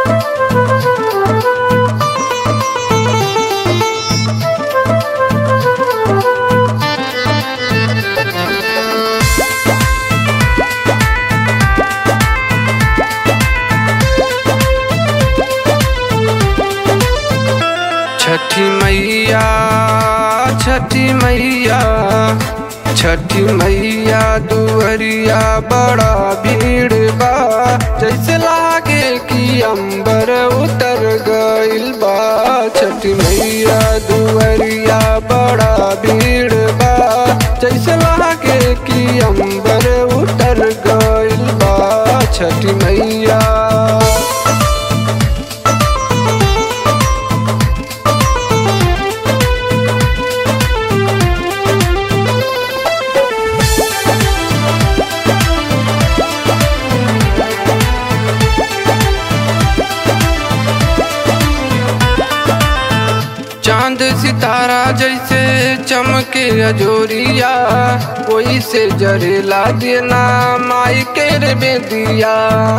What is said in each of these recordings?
छठी मैया छठी मैया छठी मैया दुअरिया बड़ा भीड़ बा जैसे लागे कि अंबर उतर गइल बा छठी मैया दुअरिया बड़ा भीड़ बा जैसे लागे कि अंबर उतर गइल बा छठी मैया चांद सितारा जैसे चमके अजोरिया कोई से जरेला देना माई के रे बेदिया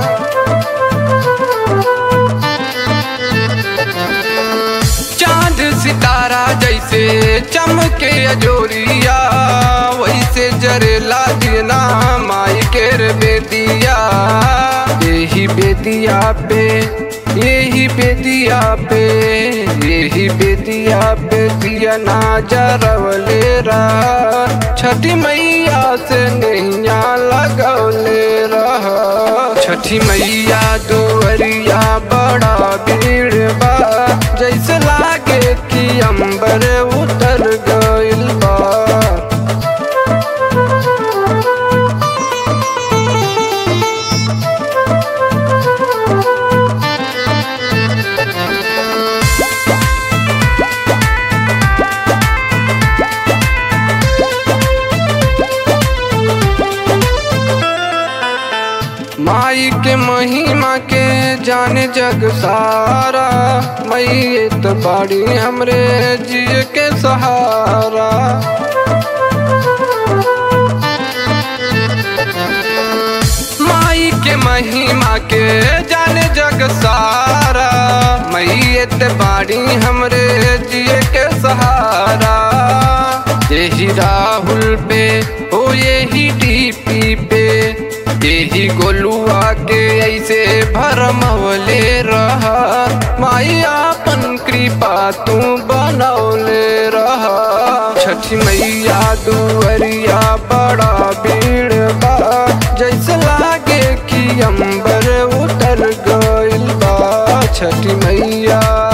चांद सितारा जैसे चमके अजोरिया वैसे जरेला देना माई के रे बेदिया यही बेदिया पे यही बेदिया पे यही बेदिया पे दिया ना जरवले रहा छठी मैया से नैया लगौले रहा छठी मैया दुअरिया बड़ा भीड़ बा जैसे लागे कि अंबर उतर गइल बा माई के महिमा के जाने जग सारा मई तो बाड़ी हमरे जिय के सहारा माई के महिमा के जाने जग सारा मई तो बाड़ी हमरे जिय के सहारा यही राहुल पे ओ यही डीपी पे यही गोलुआ के ऐसे भरमवले रहा माई आपन कृपा तू बनौले रहा छठी मैया दुअरिया बड़ा भीड़ बा जैसे लागे कि अंबर उतर गइल बा छठी मैया